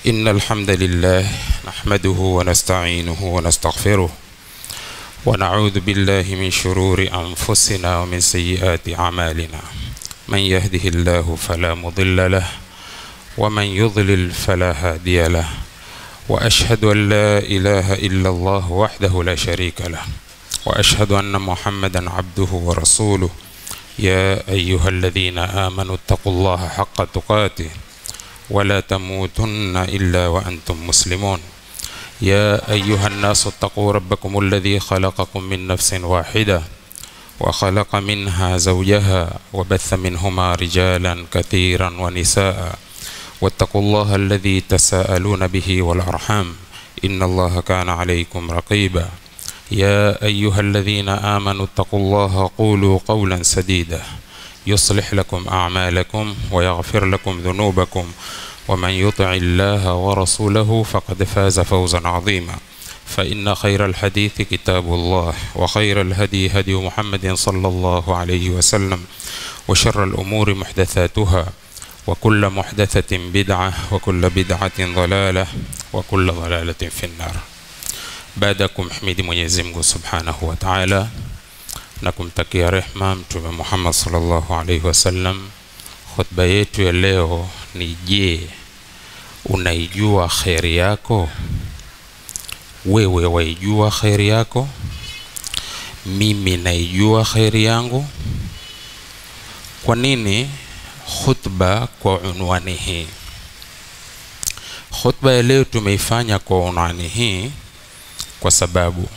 إن الحمد لله نحمده ونستعينه ونستغفره ونعوذ بالله من شرور أنفسنا ومن سيئات أعمالنا من يهده الله فلا مضل له ومن يضلل فلا هادي له وأشهد أن لا إله إلا الله وحده لا شريك له وأشهد أن محمدا عبده ورسوله يا أيها الذين آمنوا اتقوا الله حق تقاته ولا تموتن إلا وأنتم مسلمون يا أيها الناس اتقوا ربكم الذي خلقكم من نفس واحدة وخلق منها زوجها وبث منهما رجالا كثيرا ونساء واتقوا الله الذي تساءلون به والأرحام إن الله كان عليكم رقيبا يا أيها الذين آمنوا اتقوا الله قولوا قولا سديدا يصلح لكم أعمالكم ويغفر لكم ذنوبكم ومن يطع الله ورسوله فقد فاز فوزا عظيما فإن خير الحديث كتاب الله وخير الهدي هدي محمد صلى الله عليه وسلم وشر الأمور محدثاتها وكل محدثة بدعة وكل بدعة ضلالة وكل ضلالة في النار baada ya kumhimidi Mwenyezi Mungu Subhanahu wa Ta'ala na kumtakia rehma Mtume Muhammad sallallahu alaihi wasallam, khutba yetu ya leo ni je, unaijua kheri yako? Wewe waijua kheri yako? Mimi naijua kheri yangu? Kwa nini khutba kwa unwani hii? Khutba ya leo tumeifanya kwa unwani hii kwa sababu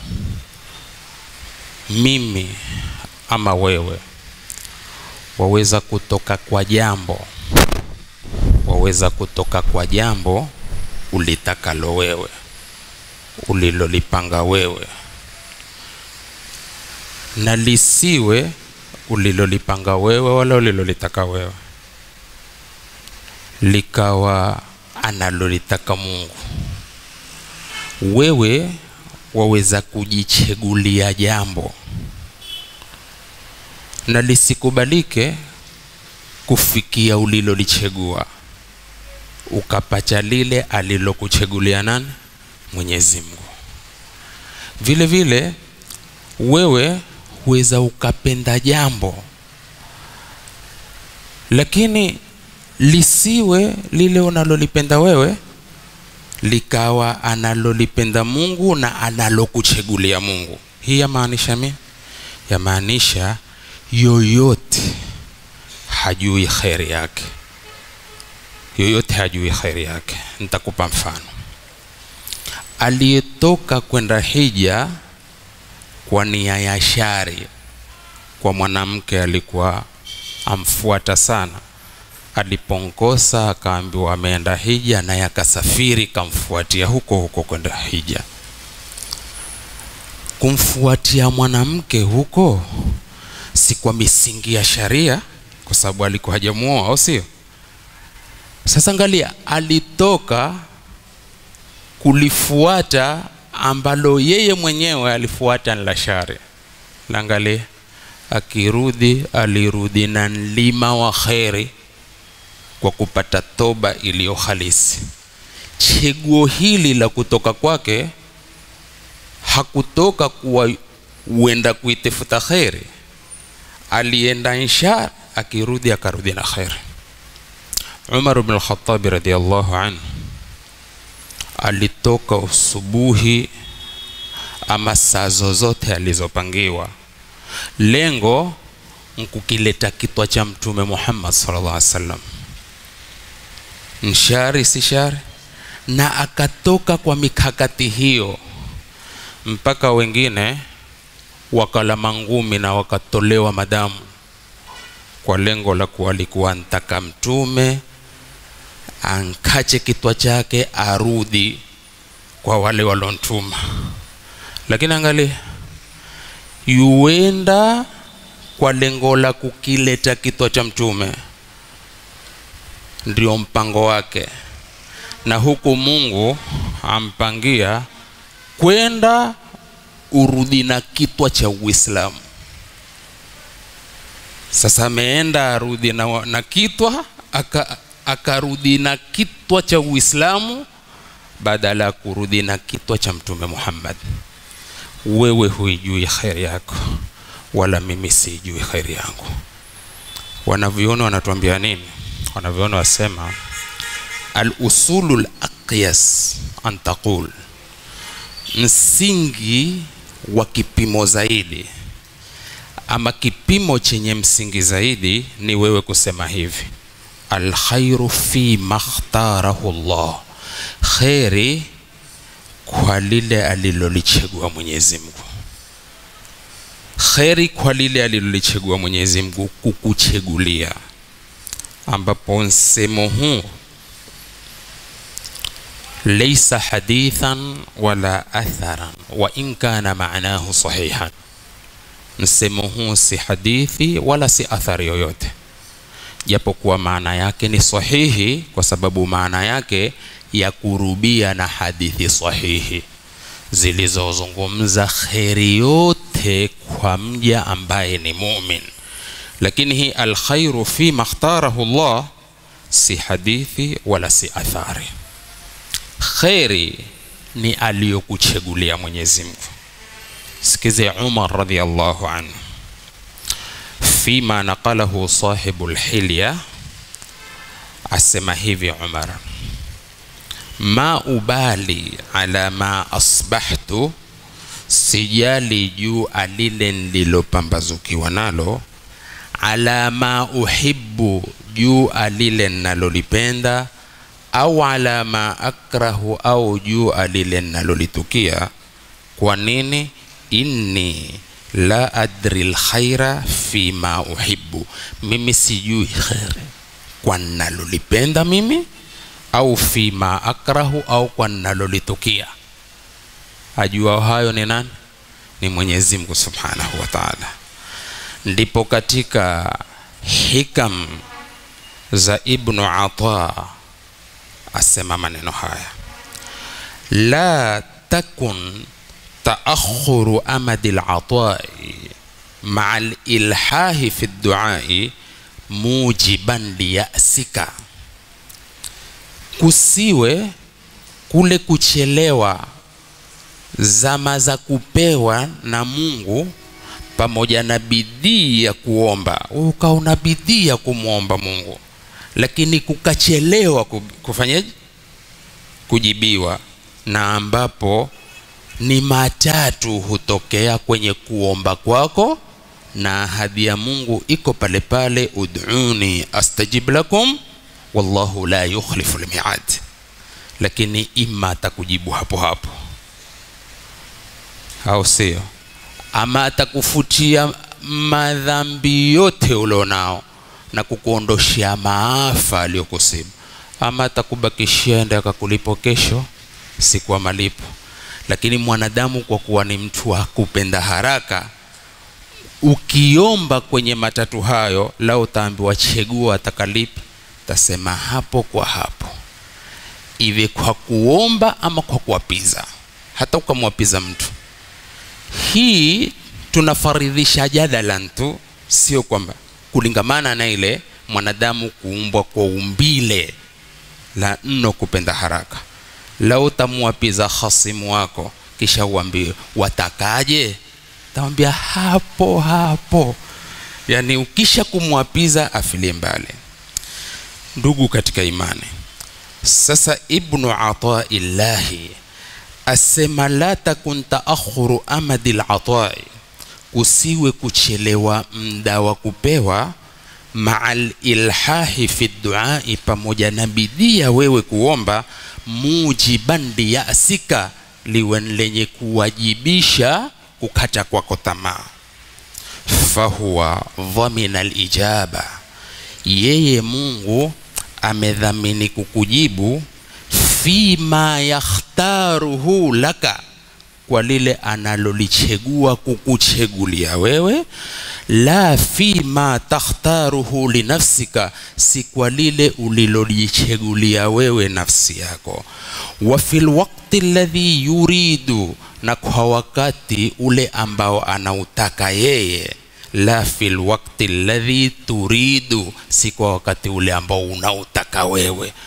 mimi ama wewe waweza kutoka kwa jambo waweza kutoka kwa jambo ulitakalo wewe ulilolipanga wewe na lisiwe ulilolipanga wewe wala ulilolitaka wewe likawa analolitaka Mungu wewe waweza kujichegulia jambo na lisikubalike kufikia ulilolichegua ukapacha lile alilokuchegulia nani Mwenyezi Mungu. Vile vile wewe huweza ukapenda jambo lakini lisiwe lile unalolipenda wewe likawa analolipenda Mungu na analokuchegulia Mungu. Hii yamaanisha nini? Yamaanisha yoyote hajui kheri yake, yoyote hajui kheri yake. Nitakupa mfano. Aliyetoka kwenda hija kwa nia ya shari, kwa mwanamke alikuwa amfuata sana aliponkosa akaambiwa ameenda hija, naye akasafiri kamfuatia huko huko kwenda hija. Kumfuatia mwanamke huko si kwa misingi ya sharia, kwa sababu alikuwa hajamuoa, au sio? Sasa angalia, alitoka kulifuata ambalo yeye mwenyewe alifuata ni la sharia. Naangalia, akirudi alirudi na mlima wa kheri kwa kupata toba iliyo halisi. Cheguo hili la kutoka kwake hakutoka kuwa uenda kuitafuta kheri, alienda insha, akirudi akarudi na kheri. Umar bin al-Khattab radhiyallahu anhu alitoka usubuhi ama saa zozote alizopangiwa, lengo nkukileta kitwa cha Mtume Muhammad sallallahu alaihi wasallam nshari si shari, na akatoka kwa mikakati hiyo mpaka wengine wakala mangumi na wakatolewa madamu kwa lengo la kuwa alikuwa ntaka mtume ankache kitwa chake arudi kwa wale walontuma. Lakini angalia, yuenda kwa lengo la kukileta kitwa cha mtume ndio mpango wake, na huku Mungu ampangia kwenda urudi na kitwa cha Uislamu. Sasa ameenda arudi na, na kitwa aka, akarudi na kitwa cha Uislamu badala ya kurudi na kitwa cha mtume muhammad wewe huijui kheri yako wala mimi siijui kheri yangu wanavyoona wanatuambia nini wanavyoona wasema alusulu laqyas an taqul msingi wa kipimo zaidi ama kipimo chenye msingi zaidi ni wewe kusema hivi alkhairu fi makhtarahu llah kheri kwa lile alilolichagua mwenyezi mungu kheri kwa lile alilolichagua mwenyezi mungu kukuchegulia ambapo msemo huu leisa hadithan wala atharan wa in kana maanahu sahihan msemo huu si hadithi wala si athari yoyote japokuwa maana yake ni sahihi kwa sababu maana yake ya kurubia na hadithi sahihi zilizozungumza kheri yote kwa mja ambaye ni mumin lakini hii alkhairu fi makhtarahu llah si hadithi wala si athari kheri ni aliyokuchegulia mwenyezi mungu sikize umar radiallahu anhu fima naqalahu sahibu lhilya asema hivi umar ma ubali ala ma asbahtu sijali juu alile nililopambazukiwa nalo ala ma uhibbu juu alile nalolipenda au ala ma akrahu au juu alile nalolitukia kwa nini inni la adri lkhaira fi ma uhibbu mimi sijui kheri kwa nalolipenda mimi au fi ma akrahu au kwa nalolitukia ajua hayo ni nani ni mwenyezi mungu subhanahu wa taala ndipo katika hikam za ibnu ata asema maneno haya la takun taakhuru amadi latai maa lilhahi fi duai mujiban liyasika kusiwe kule kuchelewa zama za kupewa na mungu pamoja na bidii ya kuomba ukauna bidii ya kumwomba mungu lakini kukachelewa kufanyaje kujibiwa na ambapo ni matatu hutokea kwenye kuomba kwako na ahadi ya mungu iko pale pale uduni astajib lakum wallahu la yukhlifu lmiad lakini ima atakujibu hapo hapo au sio ama atakufutia madhambi yote ulionao na kukuondoshea maafa aliyokusibu ama atakubakishia ende akakulipo kesho siku ya malipo lakini mwanadamu kwa kuwa ni mtu wa kupenda haraka ukiomba kwenye matatu hayo la utaambiwa chegua atakalipi tasema hapo kwa hapo iwe kwa kuomba ama kwa kuwapiza hata ukamwapiza mtu hii tunafaridhisha jadalan tu sio kwamba kulingamana na ile mwanadamu kuumbwa kwa umbile la nno kupenda haraka lau utamwapiza hasimu wako kisha uambie watakaje tamwambia hapo hapo yaani ukisha kumwapiza afilie mbali ndugu katika imani sasa ibnu ataillahi asema la takun taakhuru amadi latai kusiwe kuchelewa mda wa kupewa maa lilhahi fi duai pamoja na bidii ya wewe kuomba mujiban liyasika liwe lenye kuwajibisha kukata kwako tamaa fahuwa dhamina lijaba yeye mungu amedhamini kukujibu fima yakhtaruhu laka kwa lile analolichegua kukuchegulia wewe la fima takhtaruhu linafsika si kwa lile ulilolichegulia wewe nafsi yako wa fi lwakti ladhi yuridu na kwa wakati ule ambao anautaka yeye la fi lwakti ladhi turidu si kwa wakati ule ambao unautaka wewe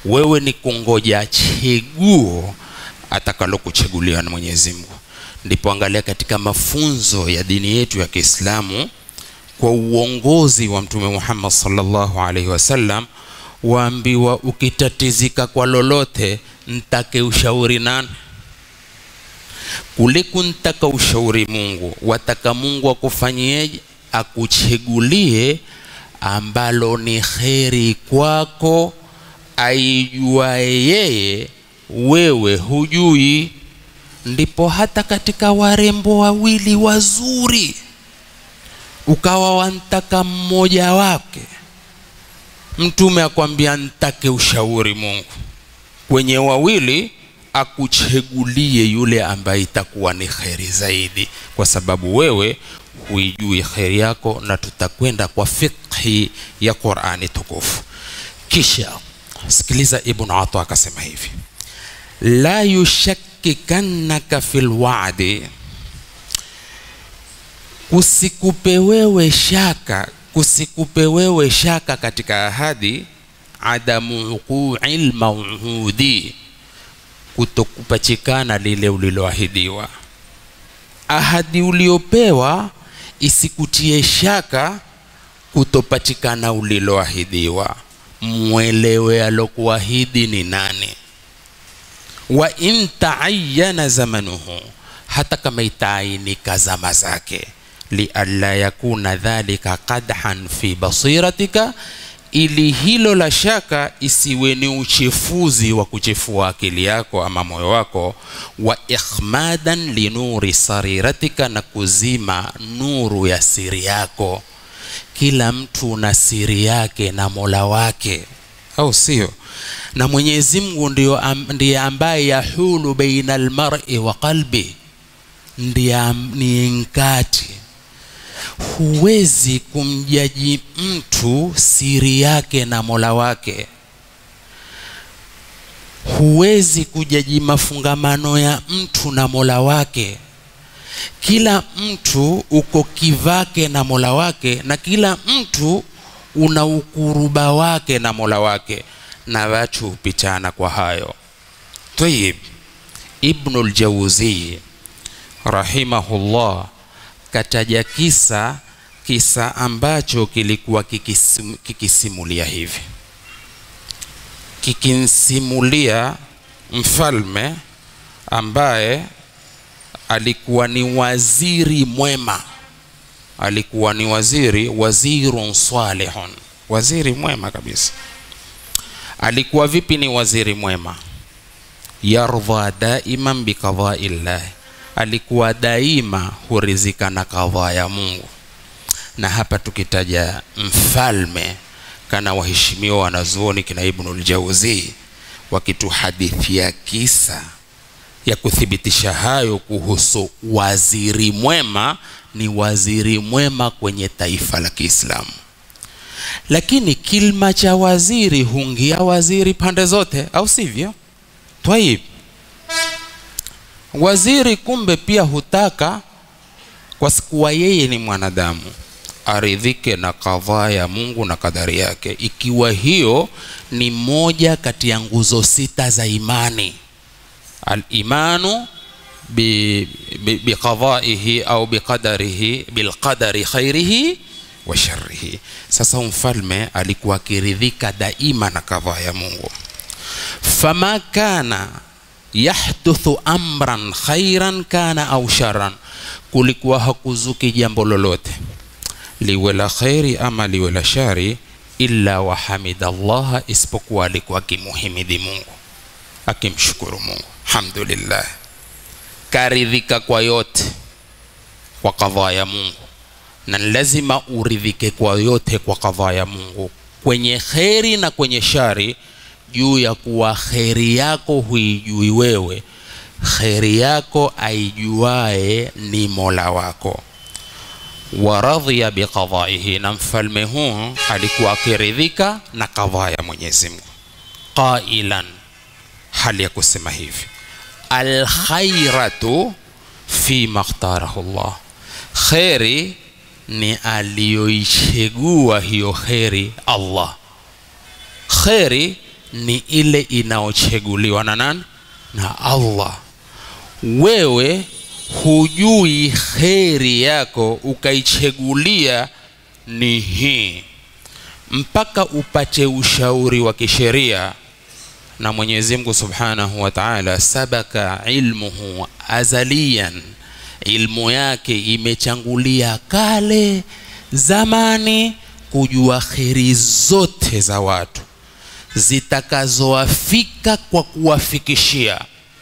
wewe ni kungoja cheguo atakalokuchaguliwa na mwenyezi mungu ndipo angalia katika mafunzo ya dini yetu ya kiislamu kwa uongozi wa mtume muhammad salllahu alaihi wasallam waambiwa ukitatizika kwa lolote ntake ushauri nani kule kuntaka ushauri mungu wataka mungu akufanyieje akuchegulie ambalo ni kheri kwako aijuaye yeye wewe hujui ndipo hata katika warembo wawili wazuri ukawa wantaka mmoja wake mtume akwambia ntake ushauri mungu kwenye wawili akuchegulie yule ambaye itakuwa ni kheri zaidi kwa sababu wewe huijui kheri yako na tutakwenda kwa fiqhi ya qurani tukufu kisha sikiliza ibn ata akasema hivi la yushakikannaka fi lwadi kusikupe wewe shaka kusikupe wewe shaka katika ahadi adamu uqui lmauhudi kutokupachikana lile uliloahidiwa ahadi uliopewa isikutie shaka kutopatikana uliloahidiwa mwelewe alokuahidi ni nani wa in taayana zamanuhu hata kama itaainika zama zake lialla yakuna dhalika qadhan fi basiratika ili hilo la shaka isiwe ni uchefuzi wa kuchefua akili yako ama moyo wako wa ikhmadan linuri sariratika na kuzima nuru ya siri yako kila mtu na siri yake na mola wake au sio na mwenyezi mungu ndio am, ndiye ambaye yahulu baina almar'i wa qalbi ndiye am- ni nkati huwezi kumjaji mtu siri yake na mola wake huwezi kujaji mafungamano ya mtu na mola wake kila mtu uko kivake na mola wake na kila mtu una ukuruba wake na mola wake na watu hupitana kwa hayo tayib ibnu ljauzii rahimahullah kataja kisa kisa ambacho kilikuwa kikisim, kikisimulia hivi kikimsimulia mfalme ambaye alikuwa ni waziri mwema alikuwa ni waziri wazirun salihun waziri mwema kabisa alikuwa vipi ni waziri mwema yardha daiman biqadai llahi alikuwa daima hurizika na kadhaa ya mungu na hapa tukitaja mfalme kana waheshimiwa wanazuoni kina ibnul jauzi wakituhadithia kisa ya kuthibitisha hayo kuhusu waziri mwema ni waziri mwema kwenye taifa la kiislamu lakini kilma cha waziri hungia waziri pande zote au sivyo twaib waziri kumbe pia hutaka kwa kuwa yeye ni mwanadamu aridhike na kadhaa ya mungu na kadari yake ikiwa hiyo ni moja kati ya nguzo sita za imani alimanu biqadaihi au biqadarihi bilqadari khairihi wa sharrihi sasa mfalme alikuwa akiridhika daima na kadhaa ya mungu fama kana yahduthu amran khairan kana au sharan kulikuwa hakuzuki jambo lolote liwe la khairi ama liwe la shari illa wahamida llaha isipokuwa alikuwa akimuhimidi mungu akimshukuru mungu alhamdulillah karidhika kwa yote kwa kadhaa ya mungu na lazima uridhike kwa yote kwa kadhaa ya mungu kwenye kheri na kwenye shari juu ya kuwa kheri yako huijui wewe kheri yako aijuae ni mola wako waradhiya biqadaihi na mfalme huu alikuwa akiridhika na kadhaa ya mwenyezi mungu qailan hali ya kusema hivi alkhairatu fima ikhtarahu llah kheri ni aliyoichegua hiyo kheri allah kheri ni ile inaocheguliwa na nani na allah wewe hujui kheri yako ukaichegulia ni hii mpaka upate ushauri wa kisheria na mwenyezi mungu subhanahu wa taala sabaka ilmuhu azaliyan ilmu yake imechangulia kale zamani kujua kheri zote za watu zitakazowafika kwa kuwafikishia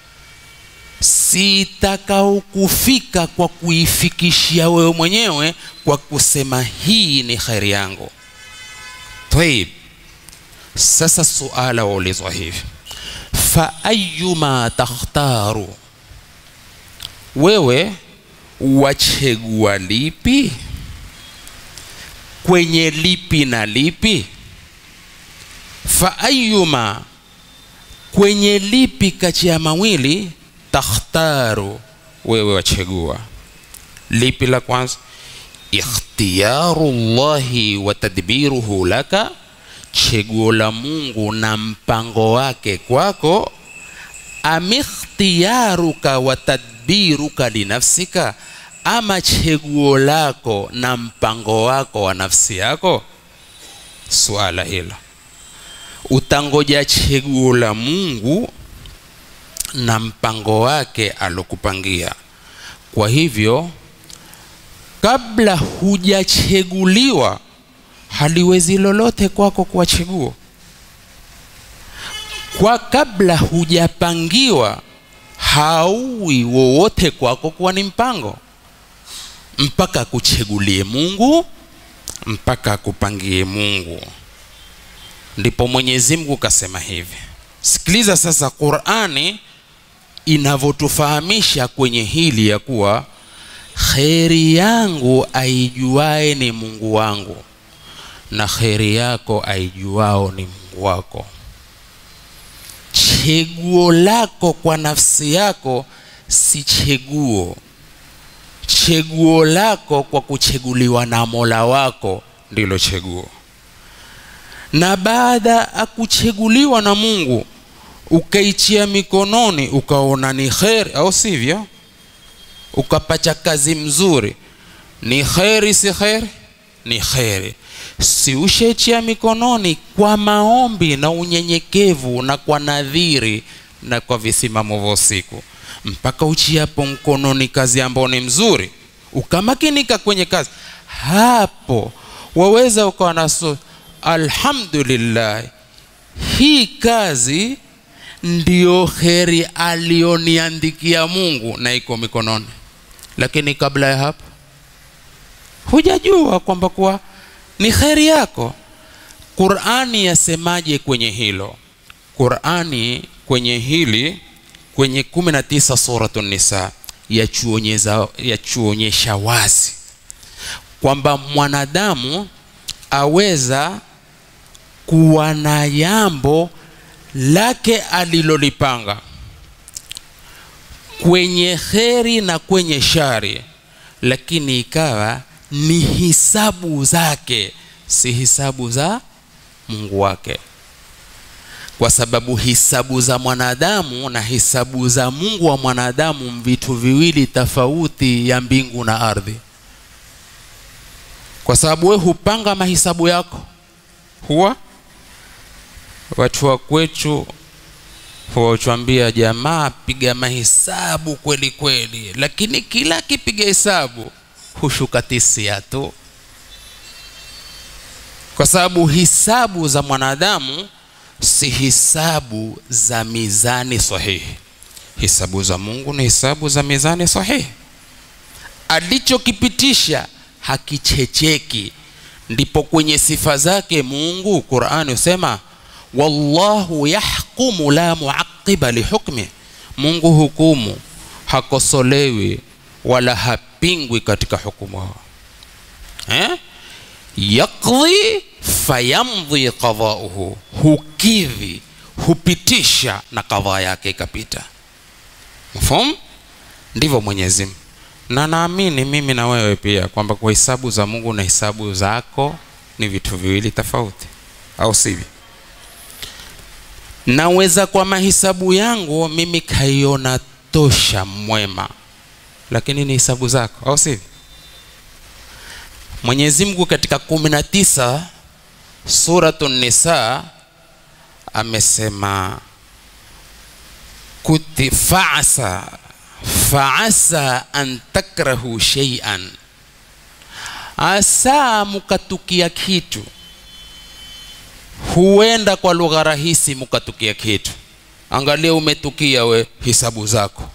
sitakaokufika kwa kuifikishia wewe mwenyewe kwa kusema hii ni kheri yangu taib sasa suala waulizwa hivi fa ayuma takhtaru wewe wachegua lipi kwenye lipi na lipi fa ayuma kwenye lipi kati ya mawili takhtaru wewe wachegua lipi la kwanza ikhtiyaru llahi wa tadbiruhu laka cheguo la mungu na mpango wake kwako amikhtiyaruka wa tadbiruka linafsika ama cheguo lako na mpango wako wa nafsi yako suala hilo utangoja cheguo la mungu na mpango wake alokupangia kwa hivyo kabla hujacheguliwa haliwezi lolote kwako kuwa cheguo kwa kabla hujapangiwa hauwi wowote kwako kuwa ni mpango mpaka akuchegulie mungu mpaka akupangie mungu ndipo mwenyezi mungu kasema hivi sikiliza sasa qurani inavyotufahamisha kwenye hili ya kuwa kheri yangu aijuae ni mungu wangu na kheri yako aijuao ni mungu wako cheguo lako kwa nafsi yako si cheguo cheguo lako kwa kucheguliwa na mola wako ndilo cheguo na baada akucheguliwa na mungu ukaichia mikononi ukaona ni kheri au sivyo ukapacha kazi mzuri ni kheri si kheri ni kheri si ushechia mikononi kwa maombi na unyenyekevu na kwa nadhiri na kwa visimamo vya usiku mpaka uchiapo mkononi kazi ambayo ni mzuri ukamakinika kwenye kazi hapo waweza ukawa naso alhamdulillah hii kazi ndiyo kheri aliyoniandikia mungu na iko mikononi lakini kabla ya hapo hujajua kwamba kuwa ni kheri yako qurani yasemaje kwenye hilo qurani kwenye hili kwenye 19 suratu nisa yachuonyesha wazi kwamba mwanadamu aweza kuwa na jambo lake alilolipanga kwenye kheri na kwenye shari lakini ikawa ni hisabu zake si hisabu za mungu wake kwa sababu hisabu za mwanadamu na hisabu za mungu wa mwanadamu vitu viwili tofauti ya mbingu na ardhi kwa sababu we hupanga mahisabu yako huwa watu wa kwetu huwachwambia jamaa piga mahesabu kweli kweli lakini kila akipiga hesabu hushuka tisia tu kwa sababu hisabu za mwanadamu si hisabu za mizani sahihi hisabu za mungu ni hisabu za mizani sahihi alichokipitisha hakichecheki ndipo kwenye sifa zake mungu qurani husema wallahu yahkumu la muaqiba lihukmi mungu hukumu hakosolewi wala hapingwi katika hukumu eh? yakdhi fayamdhi qadauhu hukidhi hupitisha na kadhaa yake ikapita mfum ndivyo mwenyezi Mungu na naamini mimi na wewe pia kwamba kwa hisabu za mungu na hisabu zako ni vitu viwili tofauti au sivyo naweza kwa mahisabu yangu mimi kaiona tosha mwema lakini ni hisabu zako au sivyo mwenyezi mungu katika kumi na tisa suratu nisa amesema kuti faasa faasa an takrahu sheian asa mukatukia kitu huenda kwa lugha rahisi mukatukia kitu angalia umetukia we hisabu zako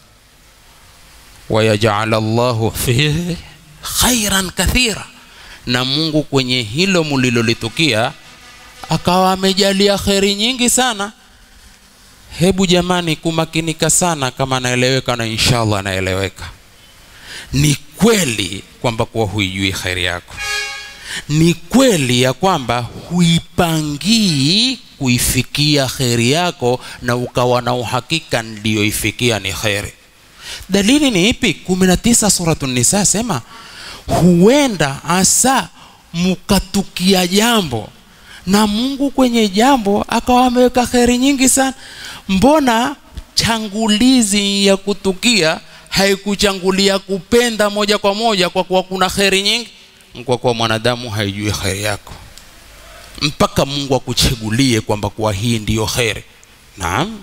wayajala llahu fihi khairan kathira na mungu kwenye hilo mulilolitukia akawa amejalia kheri nyingi sana hebu jamani kumakinika sana kama naeleweka na inshallah naeleweka ni kweli kwamba kuwa huijui kheri yako ni kweli ya kwamba huipangii kuifikia kheri yako na ukawa na uhakika ndiyoifikia ni kheri dalili ni ipi 19 suratu nisa sema huenda asa mukatukia jambo na mungu kwenye jambo akawa ameweka kheri nyingi sana mbona changulizi ya kutukia haikuchangulia kupenda moja kwa moja kwa kuwa kuna kheri nyingi kwa kuwa mwanadamu haijui kheri yako mpaka mungu akuchagulie kwamba kuwa hii ndiyo kheri naam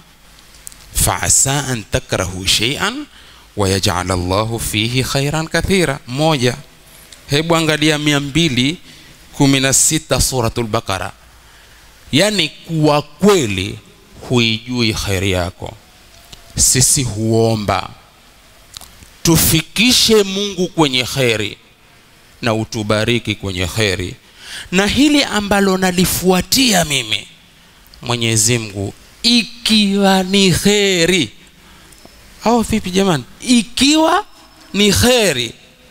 faasa an takrahu sheian wayajala llahu fihi khairan kathira moja hebu angalia mia mbili kumi na sita suratul baqara yaani kuwa kweli huijui kheri yako sisi huomba tufikishe mungu kwenye kheri na utubariki kwenye kheri na hili ambalo nalifuatia mimi mwenyezi mungu ikiwa ni kheri au vipi jamani ikiwa ni kheri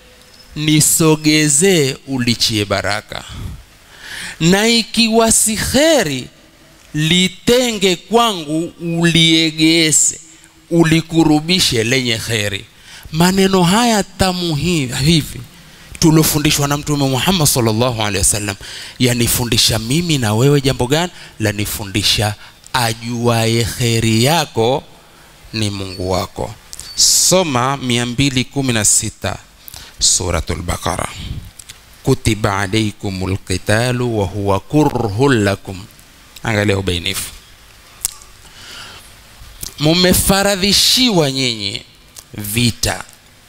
nisogezee ulichie baraka na ikiwa si kheri litenge kwangu uliegese ulikurubishe lenye kheri maneno haya tamu hivi tuliofundishwa na mtume muhammad salllahu alehi wasallam yanifundisha mimi na wewe jambo gani lanifundisha ajuaye kheri yako ni mungu wako soma 216 suratul baqara kutiba alaikum lqitalu wahuwa kurhun lakum angalia ubainifu mumefaradhishiwa nyinyi vita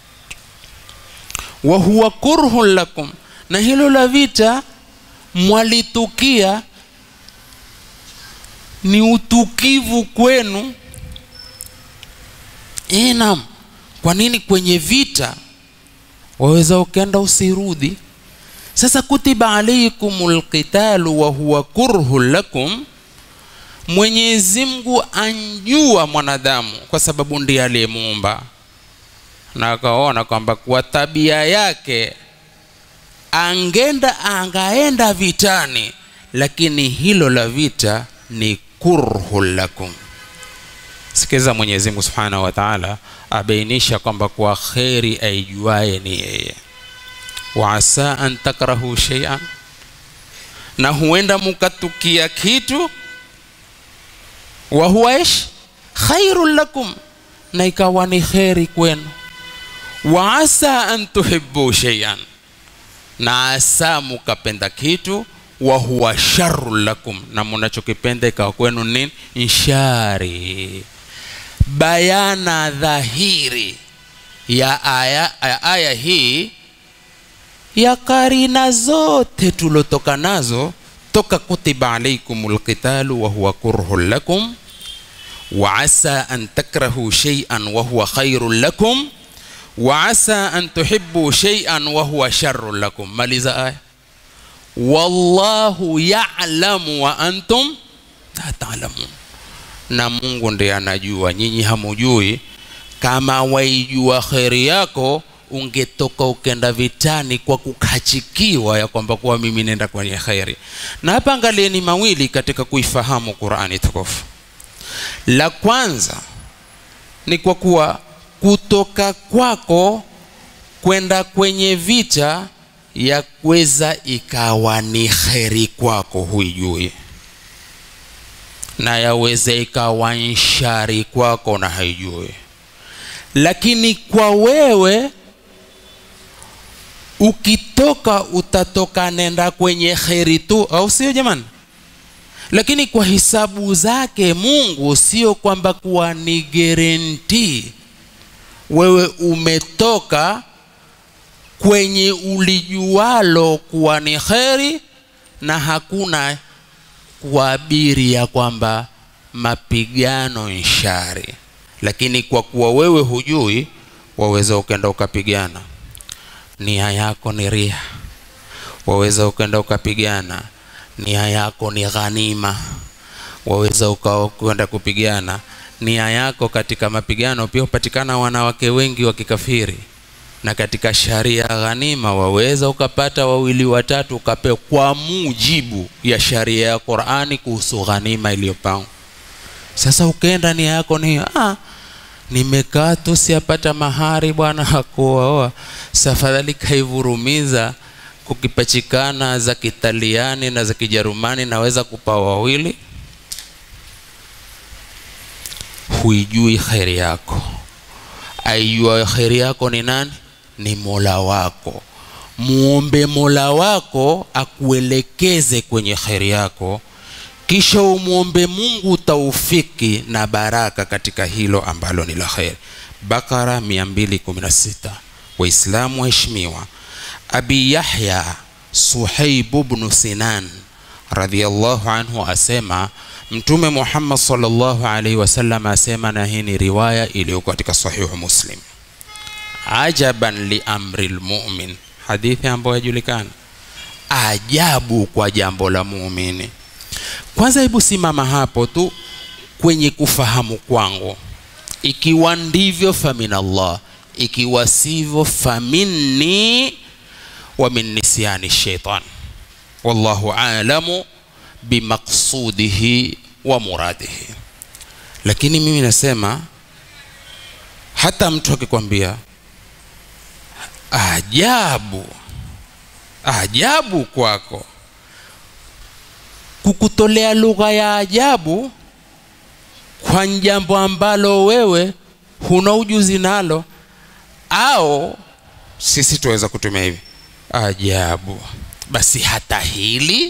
wahuwa kurhun lakum na hilo la vita mwalitukia ni utukivu kwenu inam kwa nini kwenye vita waweza ukenda usirudi sasa kutiba alaikum lqitalu wahuwa kurhun lakum mwenyezi mungu anjua mwanadamu kwa sababu ndiye aliyemuumba na akaona kwamba kwa tabia yake angenda angaenda vitani lakini hilo la vita ni kurhun lakum sikiza mwenyezi mungu subhanahu wa taala abainisha kwamba kwa kheri aijuaye ni yeye waasa an takrahu sheian na huenda mukatukia kitu wahuwa ish khairun lakum na ikawa ni kheri kwenu waasa an tuhibu sheian na asa mukapenda kitu wahuwa sharun lakum na munachokipenda ikawa kwenu nini nshari bayana dhahiri ya aya, ya aya hii ya karina zote tulotoka nazo toka kutiba alaikum lqitalu wahuwa kurhun lakum وعسى أن تكرهوا شيئا وهو خير لكم وعسى أن تحبوا شيئا وهو شر لكم مالذا آية والله يعلم وأنتم لا تعلمون na mungu ndiye anajua nyinyi hamujui kama waijua kheri yako ungetoka ukenda vitani kwa kukachikiwa ya kwamba kuwa mimi nenda kwenye kheri na hapa angalieni mawili katika kuifahamu qurani tukufu la kwanza ni kwa kuwa kutoka kwako kwenda kwenye vita ya kuweza ikawa ni kheri kwako huijui na yaweza ikawa nshari kwako na haijui lakini kwa wewe ukitoka utatoka nenda kwenye kheri tu au sio jamani lakini kwa hisabu zake mungu sio kwamba kuwa ni gerenti wewe umetoka kwenye ulijualo kuwa ni kheri na hakuna kuabiri ya kwamba mapigano nshari lakini kwa kuwa wewe hujui waweza ukenda ukapigana nia yako ni ria waweza ukenda ukapigana nia yako ni ghanima waweza ukakwenda kupigana nia yako katika mapigano pia hupatikana wanawake wengi wa kikafiri na katika sharia ya ghanima waweza ukapata wawili watatu ukapewa kwa mujibu ya sharia ya qurani kuhusu ghanima iliyopangwa sasa ukaenda nia yako ni ah, nimekaa tu siapata mahari bwana hakuoa safadhali kaivurumiza kukipachikana za kitaliani na za kijerumani naweza kupa wawili huijui kheri yako aijua kheri yako ni nani ni mola wako muombe mola wako akuelekeze kwenye kheri yako kisha umwombe mungu taufiki na baraka katika hilo ambalo ni la kheri bakara 216 waislamu waheshimiwa abi yahya suhaibu bnu sinan radhiallahu anhu asema mtume muhammad salllahu alaihi wasallam asema na hii ni riwaya iliyoko katika sahihu muslim ajaban liamri lmumin hadithi ambayo yajulikana ajabu kwa jambo la muumini kwanza hebu simama hapo tu kwenye kufahamu kwangu ikiwa ndivyo faminallah ikiwa sivyo faminni wa min nisyani shaitan wallahu alamu bimaqsudihi wa muradihi lakini mimi nasema hata mtu akikwambia ajabu ajabu kwako kukutolea lugha ya ajabu kwa jambo ambalo wewe huna ujuzi nalo au sisi tuweza kutumia hivi ajabu basi hata hili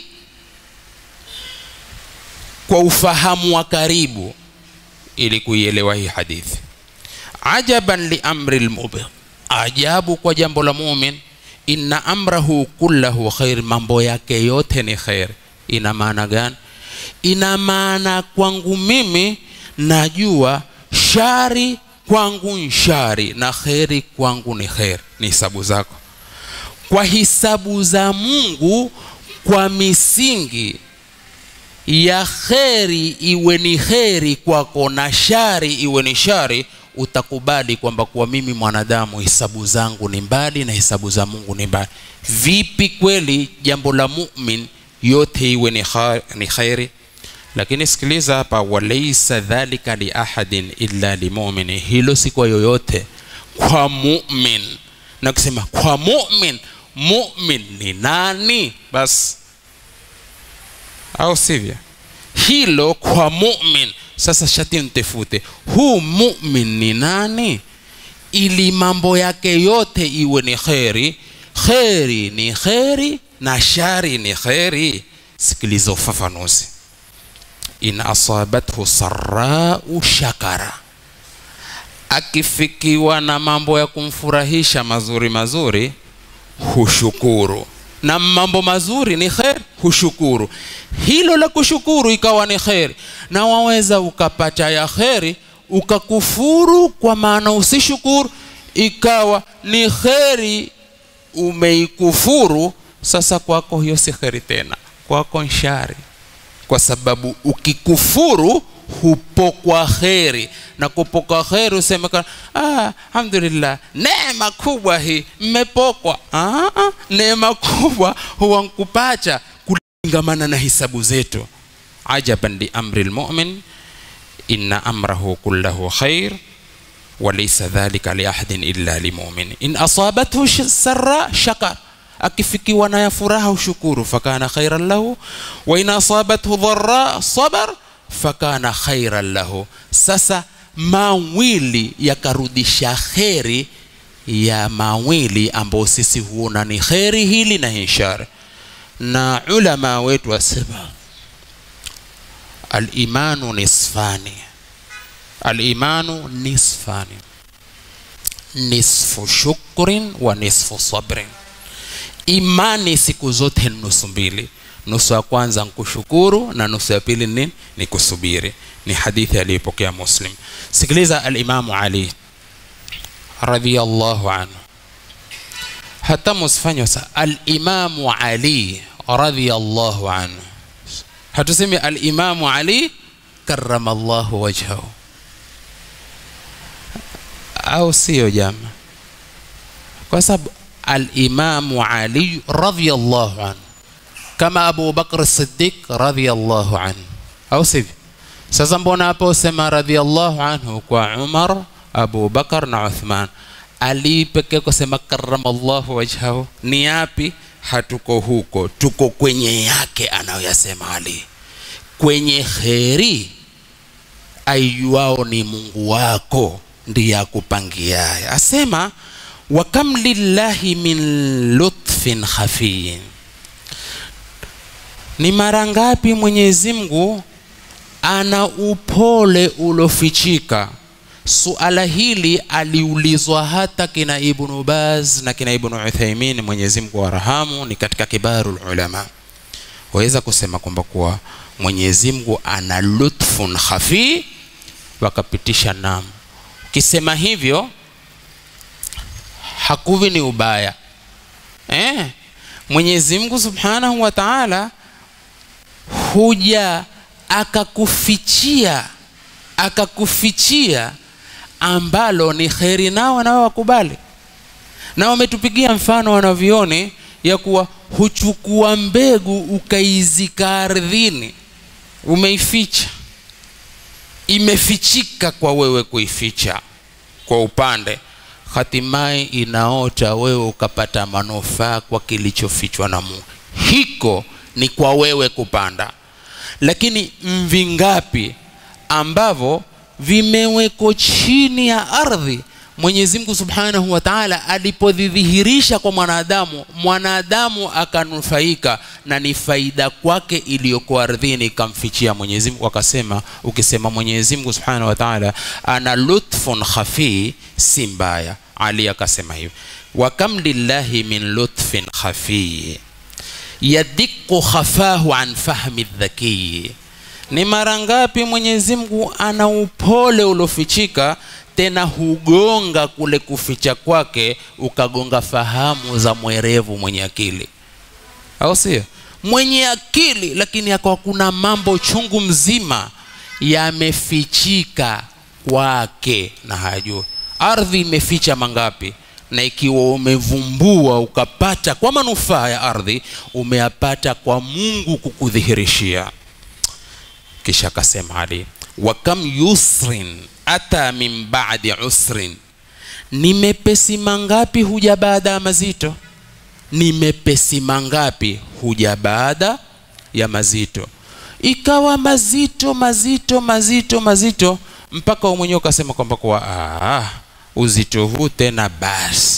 kwa ufahamu wa karibu ili kuielewa hii hadithi ajaban liamri lmumin ajabu kwa jambo la mumin inna amrahu kullahu khair mambo yake yote ni khair ina maana gani ina maana kwangu mimi najua shari kwangu nshari na kheri kwangu ni kheri ni hisabu zako kwa hisabu za mungu kwa misingi ya kheri iwe ni kheri kwako na shari iwe ni shari utakubali kwamba kuwa mimi mwanadamu hisabu zangu ni mbali na hisabu za mungu ni mbali vipi kweli jambo la mumin yote iwe ni, kha, ni kheri lakini sikiliza hapa walaisa dhalika liahadin illa limumini hilo si kwa yoyote kwa mumin na kusema kwa mumin mumin ni nani basi au sivyo hilo kwa mumin sasa shati mtefute huu mumin ni nani ili mambo yake yote iwe ni kheri kheri ni kheri na shari ni kheri sikiliza ufafanuzi in asabathu sarau shakara akifikiwa na mambo ya kumfurahisha mazuri mazuri hushukuru na mambo mazuri ni kheri hushukuru hilo la kushukuru ikawa ni kheri na waweza ukapata ya kheri ukakufuru kwa maana usishukuru ikawa ni kheri umeikufuru sasa kwako hiyo si kheri tena kwako nshari kwa sababu ukikufuru hupokwa kheri na kupokwa kheri usemekana ah, alhamdulillah neema kubwa hii mmepokwa ah, ah, neema kubwa huwa nkupacha kulingamana na hisabu zetu ajaban liamri lmumin inna amrahu kullahu khair وليس ذلك لأحد إلا لمؤمن إن أصابته سراء شكر akifikiwa na ya furaha ushukuru fakana khairan lahu wa in asabathu dharra sabar fakana khairan lahu sasa mawili yakarudisha kheri ya mawili ambayo sisi huona ni kheri hili na hii shari na ulama wetu wasema alimanu nisfani alimanu nisfani nisfu shukrin wa nisfu sabrin imani siku zote ni nusu mbili nusu ya kwanza nkushukuru na nusu ya pili ni, ni kusubiri ni hadithi aliyopokea muslim sikiliza alimamu ali radhiallahu anhu hata musifanywa sa alimamu ali radhiallahu anhu hatusemi alimamu ali karama llahu wajhahu au sio jama kwa sababu alimamu ali radhiallahu anhu kama abu bakr siddiq radhiallahu anhu au sivyo sasa mbona hapo usema radhiallahu anhu kwa umar abu bakar na uthman ali pekee kusema karamallahu wajhahu ni yapi hatuko huko tuko kwenye yake anayoyasema ali kwenye kheri aijuao ni mungu wako ndiye akupangiaye asema wakam lillahi min lutfin khafiyin ni mara ngapi mwenyezi mungu ana upole ulofichika suala hili aliulizwa hata kina ibnu baz na kina ibnu uthaimin mwenyezi mungu warahamu ni katika kibaru ulama waweza kusema kwamba kuwa mwenyezi mungu ana lutfun khafi wakapitisha nam ukisema hivyo hakuvi ni ubaya eh? mwenyezi mungu subhanahu wa taala huja akakufichia akakufichia ambalo ni kheri nao nao wakubali na wametupigia mfano wanavyoni ya kuwa huchukua mbegu ukaizika ardhini umeificha imefichika kwa wewe kuificha kwa upande hatimaye inaota wewe ukapata manufaa kwa kilichofichwa na mungu hiko ni kwa wewe kupanda lakini mvingapi ambavyo vimewekwa chini ya ardhi mwenyezi mungu subhanahu wa taala alipodhidhihirisha kwa mwanadamu mwanadamu akanufaika na ni faida kwake iliyokuwa ardhini ikamfichia mwenyezi mungu akasema ukisema mwenyezi mungu subhanahu wa taala ana lutfun khafii si mbaya ali akasema hivi wakam lillahi min lutfin khafii yadiku khafahu an fahmi dhakii ni mara ngapi mwenyezi mungu ana upole uliofichika tena hugonga kule kuficha kwake ukagonga fahamu za mwerevu mwenye akili au sio mwenye akili lakini akawa kuna mambo chungu mzima yamefichika kwake na hajui ardhi imeficha mangapi na ikiwa umevumbua ukapata kwa manufaa ya ardhi umeyapata kwa mungu kukudhihirishia kisha akasema ali wakam yusrin ata min badi usrin ni mepesi mangapi huja baada ya mazito ni mepesi mangapi huja baada ya mazito ikawa mazito mazito mazito mazito mpaka mwenyewe ukasema kwamba kuwa ah, uzito huu tena basi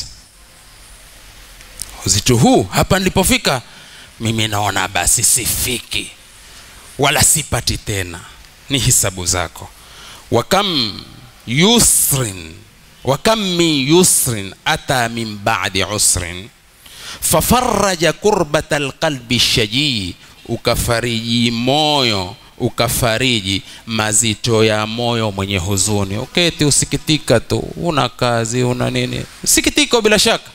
uzito huu hapa nilipofika mimi naona basi sifiki wala sipati tena ni hisabu zako wakam yusrin wakam min yusrin ata min badi usrin fafaraja kurbata alqalbi shajii ukafariji moyo ukafariji mazito ya moyo mwenye huzuni uketi usikitika tu una kazi una nini sikitiko bila shaka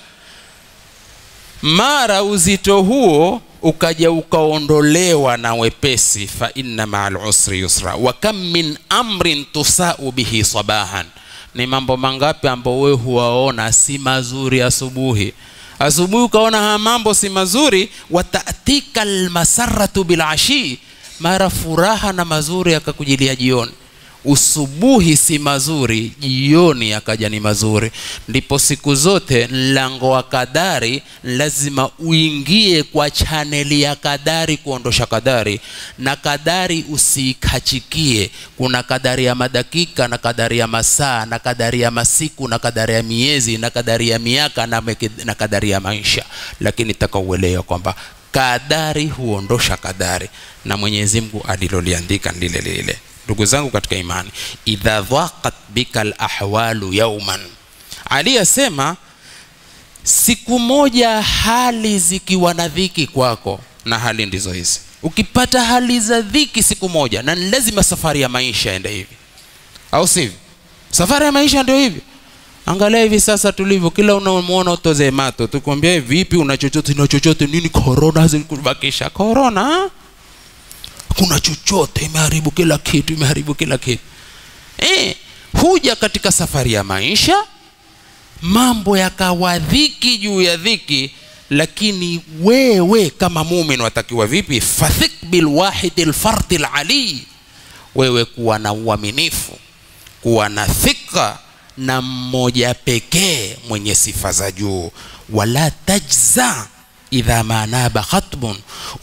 mara uzito huo ukaja ukaondolewa na wepesi fa inna maa lusri yusra wa kam min amrin tusau bihi sabahan ni mambo mangapi ambao wewe huwaona si mazuri asubuhi asubuhi ukaona haya mambo si mazuri watatika lmasaratu bilashii mara furaha na mazuri yakakujilia jioni usubuhi si mazuri jioni akaja ni mazuri ndipo siku zote mlango wa kadari lazima uingie kwa chaneli ya kadari kuondosha kadari na kadari usiikachikie kuna kadari ya madakika na kadari ya masaa na kadari ya masiku na kadari ya miezi na kadari ya miaka na, meke, na kadari ya maisha lakini taka uelewa kwamba kadari huondosha kadari na mwenyezi mungu aliloliandika lile lile ndugu zangu katika imani idha dhaqat bika lahwalu yauman ali asema siku moja hali zikiwa na dhiki kwako na hali ndizo hizi ukipata hali za dhiki siku moja na ni lazima safari ya maisha ende hivi au sivyo safari ya maisha ndio hivyo angalia hivi sasa tulivyo kila unamwona utoze mato tukwambia vipi una chochote na chochote nini korona zikubakisha korona kuna chochote imeharibu kila kitu imeharibu kila kitu e, huja katika safari ya maisha mambo yakawa dhiki juu ya dhiki lakini wewe kama mumin watakiwa vipi fathik bilwahidi lfardi lali wewe kuwa na uaminifu kuwa na thika na mmoja pekee mwenye sifa za juu wala tajza idha manaba khatbun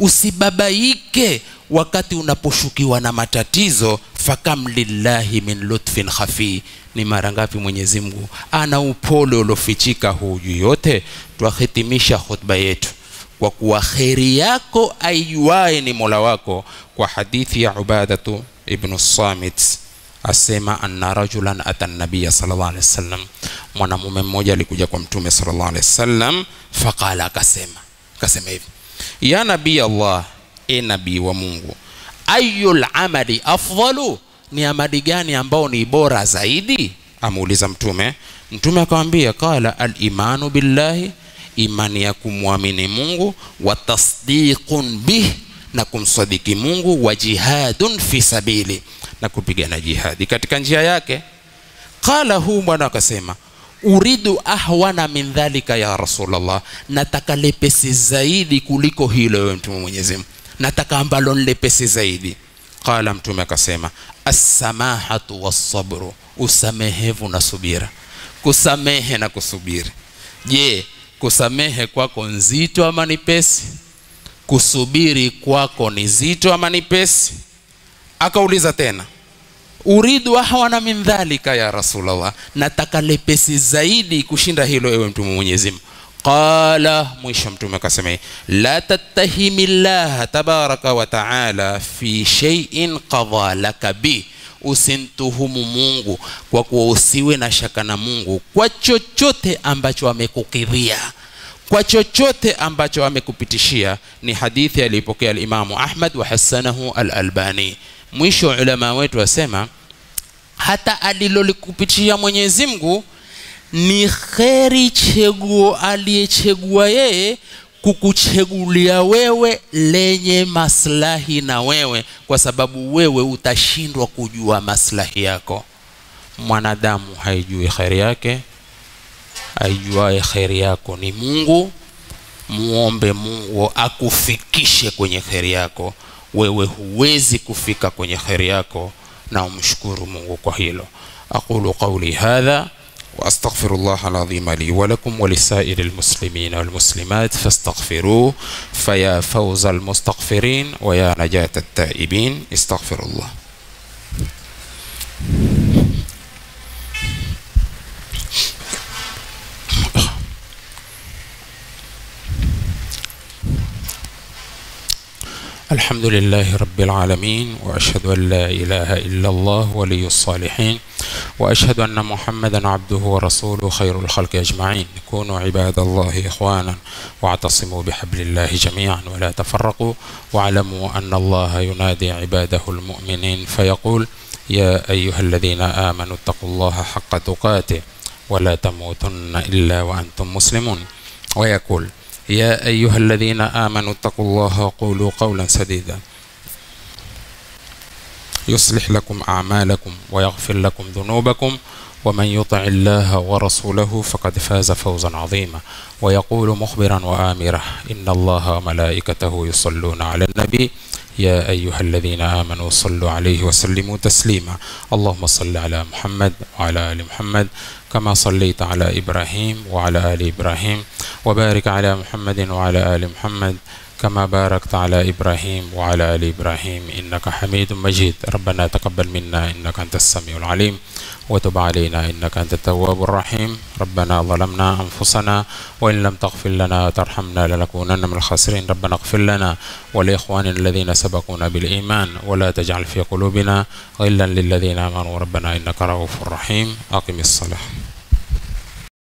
usibabaike wakati unaposhukiwa na matatizo fakam lillahi min lutfin khafi ni mara ngapi mwenyezi mungu ana upole uliofichika huu juu yote twahitimisha khutba yetu kwa kuwa kheri yako aijuaye ni mola wako kwa hadithi ya ubadatu ibnu samit asema anna rajulan ata nabiya sallallahu alaihi wasallam mwanamume mmoja alikuja kwa mtume sallallahu alaihi wasallam faqala akasema akasema hivi ya nabii allah e nabii wa mungu ayul amali afdalu ni amali gani ambao ni bora zaidi amuuliza mtume mtume akamwambia qala alimanu billahi imani ya kumwamini mungu wa tasdiqun bih na kumsadiki mungu wa jihadun fi sabili na kupigana jihadi katika njia yake qala huu bwana akasema uridu ahwana min dhalika ya rasulllah nataka lepesi zaidi kuliko hilo wewe mtume mwenyezi mungu nataka ambalo nlepesi zaidi qala mtume akasema assamahatu wassabru usamehevu na subira kusamehe na kusubiri je kusamehe kwako nzito ama ni pesi kusubiri kwako ni zito ama ni pesi akauliza tena uridu ahwana min dhalika ya rasulllah nataka lepesi zaidi kushinda hilo ewe mtume mwenyezi mungu qala mwisho mtume akasema la tattahimi llaha tabaraka wa taala fi sheiin qadha laka bi usimtuhumu mungu kwa kuwa usiwe na shaka na mungu kwa chochote ambacho amekukidhia kwa chochote ambacho amekupitishia ni hadithi aliyopokea alimamu ahmad wa hasanahu alalbani mwisho ulama wetu wasema hata alilolikupitishia mwenyezi mungu ni kheri cheguo aliyechegua yeye kukuchegulia wewe lenye maslahi na wewe kwa sababu wewe utashindwa kujua maslahi yako mwanadamu haijui kheri yake aijuaye kheri yako ni mungu muombe mungu akufikishe kwenye kheri yako wewe huwezi kufika kwenye kheri yako na umshukuru mungu kwa hilo aqulu qauli hadha واستغفر الله العظيم لي ولكم ولسائر المسلمين والمسلمات فاستغفروه فيا فوز المستغفرين ويا نجاة التائبين استغفر الله الحمد لله رب العالمين واشهد ان لا اله الا الله ولي الصالحين واشهد ان محمدا عبده ورسوله خير الخلق اجمعين كونوا عباد الله اخوانا واعتصموا بحبل الله جميعا ولا تفرقوا واعلموا ان الله ينادي عباده المؤمنين فيقول يا ايها الذين امنوا اتقوا الله حق تقاته ولا تموتن الا وانتم مسلمون ويقول يا أيها الذين آمنوا اتقوا الله وقولوا قولا سديدا يصلح لكم أعمالكم ويغفر لكم ذنوبكم ومن يطع الله ورسوله فقد فاز فوزا عظيما ويقول مخبرا وآمرا إن الله وملائكته يصلون على النبي يا أيها الذين آمنوا صلوا عليه وسلموا تسليما اللهم صل على محمد وعلى آل محمد كما صليت على إبراهيم وعلى آل إبراهيم وبارك على محمد وعلى آل محمد كما باركت على إبراهيم وعلى آل إبراهيم إنك حميد مجيد ربنا تقبل منا إنك أنت السميع العليم وتب علينا إنك أنت التواب الرحيم ربنا ظلمنا أنفسنا وإن لم تغفر لنا وترحمنا لنكونن من الخاسرين ربنا اغفر لنا ولإخواننا الذين سبقونا بالإيمان ولا تجعل في قلوبنا غلا للذين آمنوا ربنا إنك رؤوف رحيم أقم الصلاة